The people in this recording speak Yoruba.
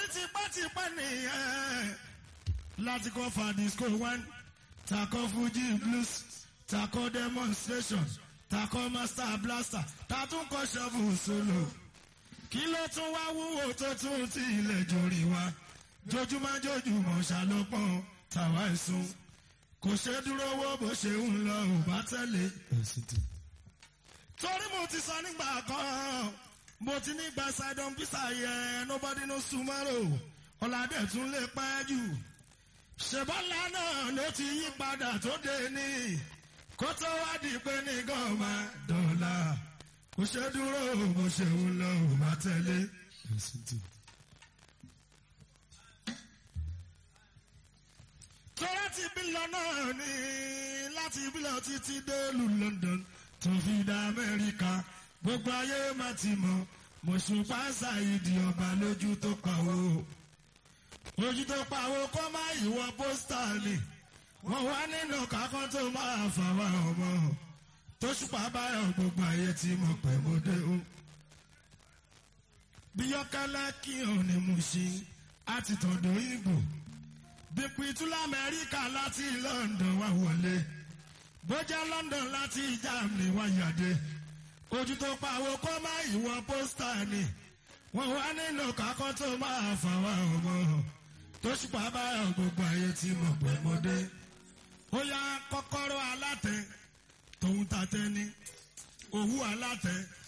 torí tipátipá nìyẹn láti kọ́ fa disco one takọ fuji blues takọ demonstration takọ master blaster tatúnkọ shovel solo kí ló tún wá wúwo tó tún ti ilẹ̀ jòrì wa jojúmọ́ jojúmọ́ ṣàlọ́pọ̀ tàwa ẹ̀sùn kò ṣe dúró wó bó ṣe ń lọ ò bá tẹ̀lé. torí mo ti sọ nígbà kan mo ti ní gba sidon visa yẹn nobody knows tomorrow ọ̀làdẹ tún lè pẹ́ jù ṣèbọ́lá náà ló ti yí padà tó dé ní kó tó wá di pé ní gọ́ọ̀mà dọ́là kò ṣe dúró bó ṣe ń lọ ò bá tẹ̀lé. tó láti bí lọ náà ní láti bí lọ títí dé lu London tó fi dá Amẹ́ríkà gbogbo ayé má ti mọ̀ mọ̀ṣùpá ṣàìdì ọba lójú tó pawó ojú tó pawó kó má ìwọ pósítà ni wọ́n wá nínú kákan tó máa fà wá ọmọ tó ṣùpá báyọ̀ gbogbo ayé tí mo pẹ̀ mo dé o. bí yọkẹ́lẹ́ kí òun ni mo ṣe àti tọ̀dọ̀ ìgbò bí pitula Amẹ́ríkà láti London wá wọlé bójá London láti Germany wá yàdé ojú tó pawó kó má ìwọ pósítà ni wọ́n wá nínú kákan tó máa fà wá ọmọ tó ṣùpá báyọ̀ gbogbo ayé tí mo pẹ̀ mo dé ó yá kọ́kọ́rọ́ alátẹ tòun tatẹ ni òwú alátẹ